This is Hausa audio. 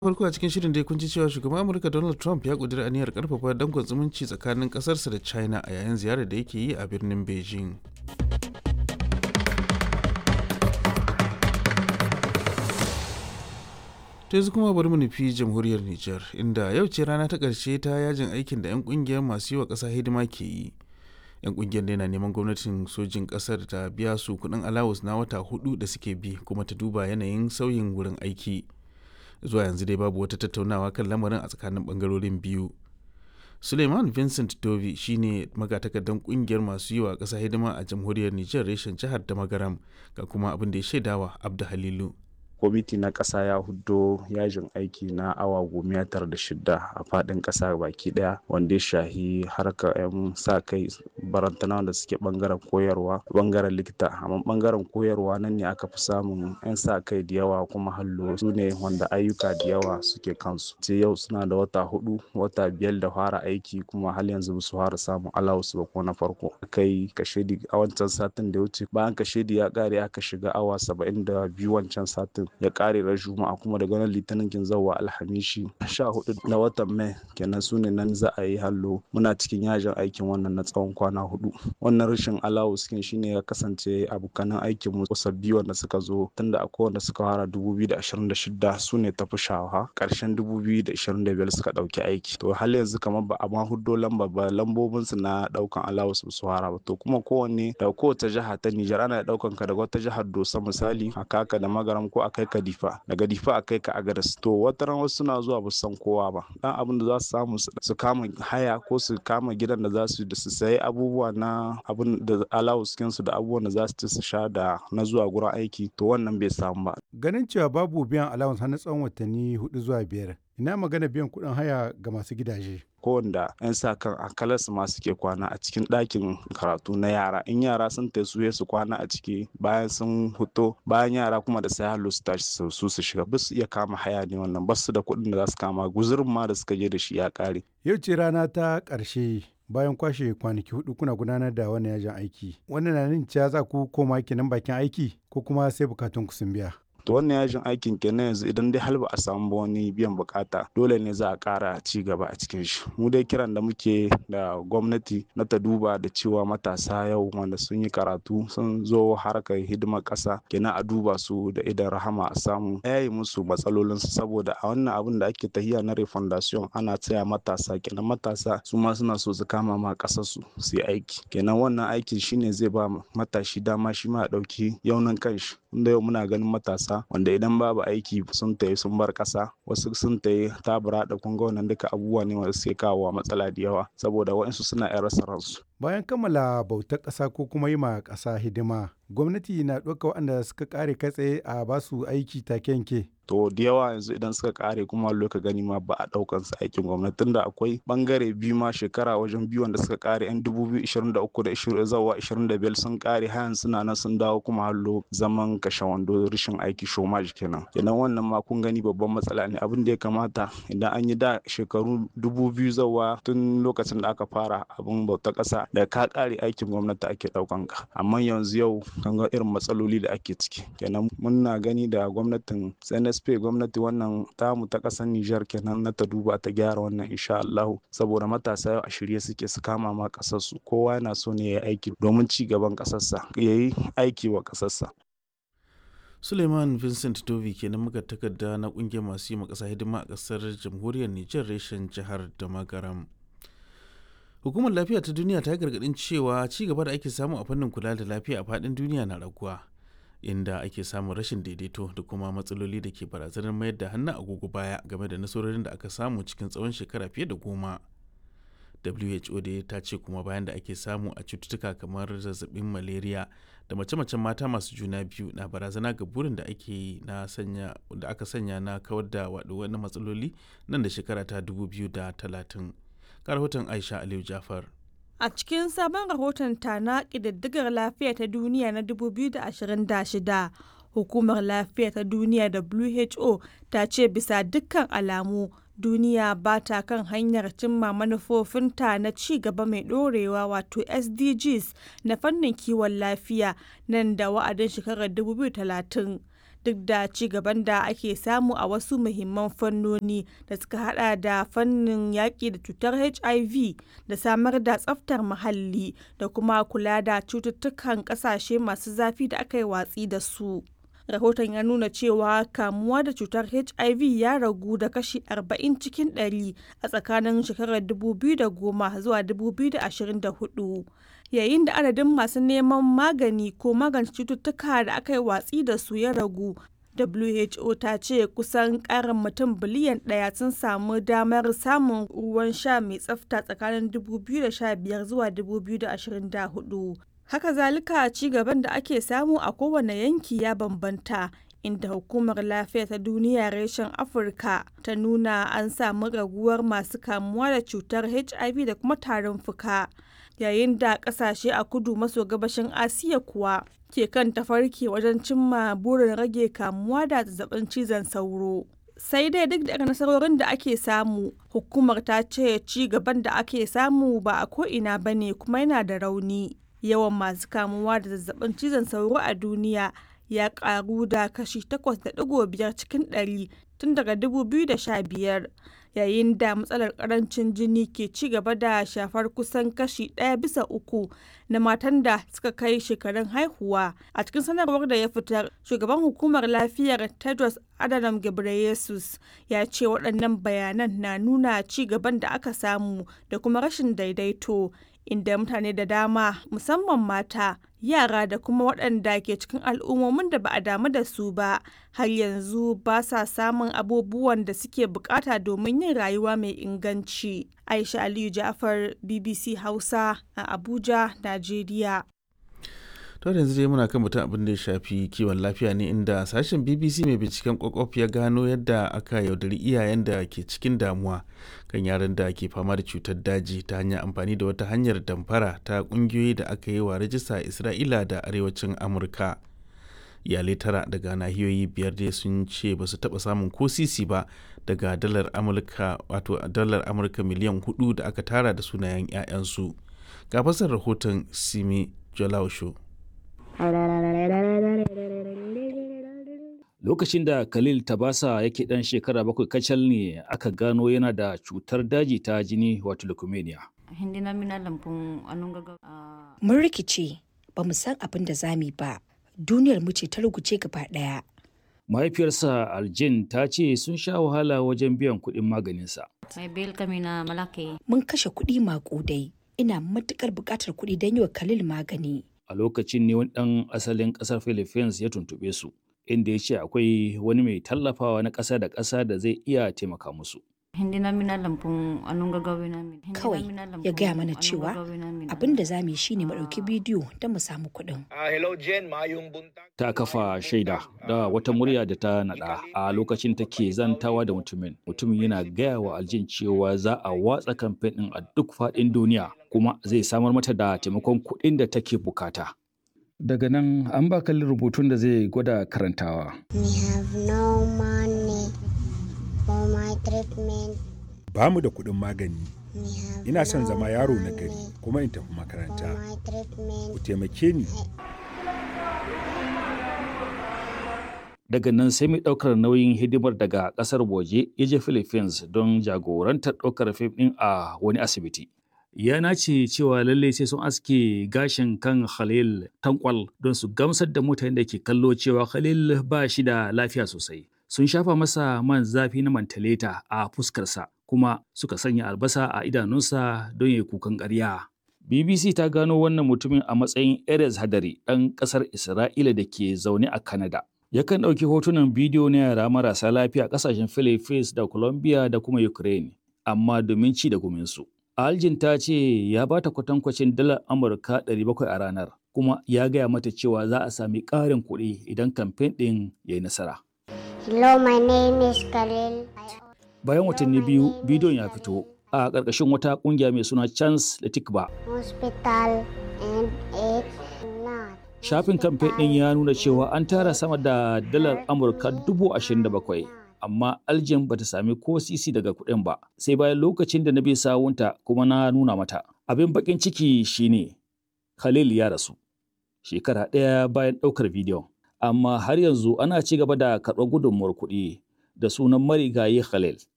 farko a cikin shirin dai kun ji cewa shugaban amurka donald trump ya kudura aniyar karfafa dankon zumunci tsakanin kasarsa da china a yayin ziyarar da yake yi a birnin beijing ta yanzu kuma bari mu nufi jamhuriyar niger inda yau ce rana ta ƙarshe ta yajin aikin da 'yan ƙungiyar masu yi wa ƙasa hidima ke yi 'yan ƙungiyar da na neman gwamnatin sojin ƙasar ta biya su kuɗin alawus na wata hudu da suke bi kuma ta duba yanayin sauyin wurin aiki zuwa yanzu dai babu wata tattaunawa kan lamarin a tsakanin bangarorin biyu suleiman vincent dovi shine magatakardan kungiyar masu yi wa ƙasa hidima a jamhuriyar nijar reshen jihar da magaram ga kuma abin da ya shaidawa abda halilu kwamiti na ƙasa ya hudo yajin aiki na awa goma tara da shida a faɗin ƙasa baki ɗaya wanda ya shahi harka 'yan sa kai barantana da suke ɓangaren koyarwa ɓangaren likita amma ɓangaren koyarwa nan ne aka fi samun 'yan sa kai da yawa kuma hallo su ne wanda ayyuka da yawa suke kansu ce yau suna da wata hudu wata biyar da fara aiki kuma hal yanzu ba su fara samun alawus ba ko na farko kai kashedi a wancan satin da ya wuce bayan kashedi ya ƙare aka shiga awa saba'in da biyu wancan satin ya kare ran juma'a kuma daga nan litinin kin zawa alhamishi sha hudu na watan mai kenan su ne nan za a yi hallo muna cikin yajin aikin wannan na tsawon kwana hudu wannan rashin alawus kin shine ya kasance abokanan aikin mu sabbi wanda suka zo tunda akwai wanda suka fara 2026 su ne tafi shawa karshen 2025 suka dauki aiki to hal yanzu kamar ba a ma huddo lamba ba lambobin su na daukan alawus su fara ba to kuma kowanne da kowace jiha ta Nijar ana daukan ka daga wata jihar Dosa misali a kaka da magaram ko a kai ka difa daga difa a kai ka agadas to wata ran wasu suna zuwa ba san kowa ba dan abin da za su samu su kama haya ko su kama gidan da za su da su sayi abubuwa na abin da alawus su da abubuwan da za su ci su sha da na zuwa gurin aiki to wannan bai samu ba ganin cewa babu biyan allowance har na tsawon watanni hudu zuwa biyar ina magana biyan kuɗin haya ga masu gidaje kowanda 'yan sa kan akalarsu ma suke kwana a cikin ɗakin karatu na yara in yara sun tasu su kwana a ciki bayan sun huto bayan yara kuma da sai hallo su tashi su su shiga ba su iya kama haya ne wannan ba su da kuɗin da za su kama guzurin ma da suka je da shi ya ƙare. yau ce rana ta ƙarshe bayan kwashe kwanaki hudu kuna gudanar da wannan yajin aiki wannan na nuna cewa za ku koma kenan bakin aiki ko kuma sai bukatun ku sun biya. to wannan yajin aikin kenan yanzu idan dai har ba a samu ba wani biyan bukata dole ne za a kara ci gaba a cikin shi mu dai kiran da muke da gwamnati na ta duba da cewa matasa yau wanda sun yi karatu sun zo harkar hidimar kasa kenan a duba su da idan rahama a samu yayi musu matsalolin su saboda a wannan abin da ake tahiya na refundation ana tsaya matasa kenan matasa su ma suna so su kama ma kasar su su yi aiki kenan wannan aikin shine zai ba matashi dama shi ma ya dauki yaunin kanshi inda yau muna ganin matasa wanda idan babu aiki sun tayi sun bar kasa wasu sun tayi tabura da kunga wannan duka abubuwa ne wanda suke kawo matsala da yawa saboda waɗansu suna yan rasa ransu bayan kammala bautar ƙasa ko kuma yi ma ƙasa hidima gwamnati na ɗauka waɗanda suka ƙare kai tsaye a basu aiki take yanke to da yawa yanzu idan suka kare kuma loka gani ma ba a daukan su aikin gwamnati tunda akwai bangare biyu ma shekara wajen biyu wanda suka kare yan 2023 da 20 zawa 25 sun kare hayan suna nan sun dawo kuma hallo zaman kashe wando rashin aiki shomaj kenan kenan wannan ma kun gani babban matsala ne abin da ya kamata idan an yi da shekaru 2000 zawa tun lokacin da aka fara abin bauta kasa da ka kare aikin gwamnati ake daukan ka amma yanzu yau kan ga irin matsaloli da ake ciki kenan muna gani da gwamnatin CNSP gwamnati wannan tamu ta ƙasar Nijar kenan na ta duba ta gyara wannan insha Allah saboda matasa yau a shirye suke su kama ma ƙasar su kowa yana so ne ya yi aiki domin ci gaban ƙasarsa ya yi aiki wa ƙasarsa. Suleiman Vincent Dovi kenan muka takarda na kungiyar masu yi ma ƙasa hidima a ƙasar jamhuriyar Nijar reshen jihar da magaram. Hukumar lafiya ta duniya ta gargaɗin cewa ci gaba da ake samu a fannin kula da lafiya a faɗin duniya na raguwa. inda ake samun rashin daidaito da kuma matsaloli da ke barazanar mayar da hannun agogo baya game da nasarorin da aka samu cikin tsawon shekara fiye da goma who da ta ce kuma bayan da ake samu a cututtuka kamar zazzabin malaria da mace-macen mata masu juna biyu na barazana ga burin da ake na sanya da aka sanya na kawar da wani matsaloli nan da shekara ta 2030 ga rahoton aisha aliyu jafar A cikin sabon rahoton ta na ƙididdigar lafiya ta duniya na 2026, Hukumar Lafiya ta Duniya WHO ta ce bisa dukkan alamu duniya ba ta kan hanyar cimma manufofinta na ci gaba mai ɗorewa wato SDGs na fannin kiwon lafiya nan da wa'adin shekarar 2030. duk da ci gaban da ake samu a wasu muhimman fannoni da suka hada da fannin yaƙi da cutar hiv da samar da tsaftar muhalli da kuma kula da cututtukan ƙasashe masu zafi da aka yi watsi da su rahoton ya nuna cewa kamuwa da cutar hiv ya ragu da kashi 40 cikin 100 a tsakanin shekarar 2010 zuwa 2024 yayin da adadin masu neman magani ko magance cututtuka da aka yi watsi da su ya ragu WHO ta ce kusan karin mutum biliyan ɗaya sun samu damar samun ruwan sha mai tsafta tsakanin 2015 zuwa 2024. Haka zalika ci gaban da ake samu a kowane yanki ya bambanta. inda hukumar lafiya ta duniya reshen afirka ta nuna an samu raguwar masu kamuwa da cutar hiv da kuma tarin fuka yayin da kasashe a kudu maso gabashin asiya kuwa ke kan tafarki wajen cimma burin rage kamuwa da zazzabin cizon sauro sai dai duk da nasarorin da ake samu hukumar ta ce ci gaban da ake samu ba a ko'ina ba ne kuma yana da rauni yawan masu kamuwa da zazzabin cizon sauro a duniya ya karu da kashi 8.5 cikin 100 tun daga 2015 yayin da matsalar karancin jini ke ci gaba da shafar kusan kashi ɗaya bisa uku na matan da suka kai shekarun haihuwa a cikin sanarwar da ya fitar shugaban hukumar lafiyar tedros adhanom ghebreyesus ya ce waɗannan bayanan na nuna ci gaban da aka samu da kuma rashin daidaito inda mutane da dama musamman mata yara da kuma waɗanda ke cikin al'ummomin da ba a damu da su ba har yanzu ba sa samun abubuwan da suke bukata domin yin rayuwa mai inganci aisha aliyu jafar bbc hausa a abuja najeriya to yanzu dai muna kan mutum abin da ya shafi kiwon lafiya ne inda sashen bbc mai binciken kwakwaf ya gano yadda aka yaudari iyayen da ke cikin damuwa kan yaran da ke fama da cutar daji ta hanyar amfani da wata hanyar damfara ta kungiyoyi da aka yi wa rajista a isra'ila da arewacin amurka iyalai tara daga nahiyoyi biyar dai sun ce ba su taba samun ko sisi ba daga dalar amurka wato dalar amurka miliyan hudu da aka tara da sunayen 'ya'yansu ga fasar rahoton simi jolausho Lokacin da Khalil Tabasa yake ɗan shekara bakwai kacal ne aka gano yana da cutar daji ta jini wato leukemia. Mun rikice ba mu san abin da zami ba, duniyar mu ce ta ruguce gaba ɗaya. Mahaifiyarsa Aljin ta ce sun sha wahala wajen biyan kuɗin maganinsa. Mun kashe kuɗi maƙudai, ina matuƙar buƙatar kuɗi don yi wa Khalil magani. A lokacin ne wani ɗan asalin ƙasar Philippines ya tuntuɓe su. inda ya ce akwai wani mai tallafawa na ƙasa da ƙasa da zai iya taimaka musu. Kawai ya gaya mana cewa abin da za mu yi shi ne mu ɗauki bidiyo don mu samu kuɗin. Ta kafa shaida da wata murya da ta naɗa a lokacin take zantawa da mutumin. Mutumin yana gaya wa aljin cewa za a watsa kamfen ɗin a duk faɗin duniya kuma zai samar mata da taimakon kuɗin da take bukata. Daga nan an ba kalli rubutun da zai gwada karantawa. We have no money for my treatment. Ba mu da kuɗin magani. We have Ina son no zama yaro na money gari kuma in tafi for makaranta. my treatment. Ku taimake ni. Daga nan sai mai ɗaukar nauyin hidimar daga ƙasar waje ya je Philippines don jagorantar ɗaukar fim ɗin a wani asibiti. Ya nace cewa lalle sai sun aske gashin kan Khalil tankwal don su gamsar da mutanen da ke kallo cewa Khalil ba shi da lafiya sosai. Sun shafa masa man zafi na mantaleta a fuskarsa kuma suka sanya albasa a idanunsa don ya kukan ƙarya. BBC ta gano wannan mutumin a matsayin Erez Hadari ɗan ƙasar Isra'ila da ke zaune a Canada. Yakan ɗauki hotunan bidiyo na yara marasa lafiya a ƙasashen Philippines da Colombia da kuma Ukraine, amma domin ci da guminsu. Aljin ta ce ya ba ta kwatankwacin dalar Amurka 700 a ranar, kuma ya gaya mata cewa za a sami ƙarin kuɗi idan kamfen ɗin ya yi nasara. Hello, my name is Khalil. I Bayan watanni biyu, bidiyon ya fito a ƙarƙashin wata ƙungiya mai suna Chance da Tikba. hospital and it's not. Shafin kamfen ɗin ya nuna cewa an tara sama da dalar Amurka dubu ashirin da bakwai, amma Aljin bata sami ko sisi daga kuɗin ba, sai bayan lokacin da na bi sawunta kuma na nuna mata. Abin baƙin ciki shine Khalil ya rasu. Shekara ɗaya bayan ɗaukar bidiyon. amma har yanzu ana ci gaba da karɓar gudunmuwar kuɗi da sunan marigayi Khalil.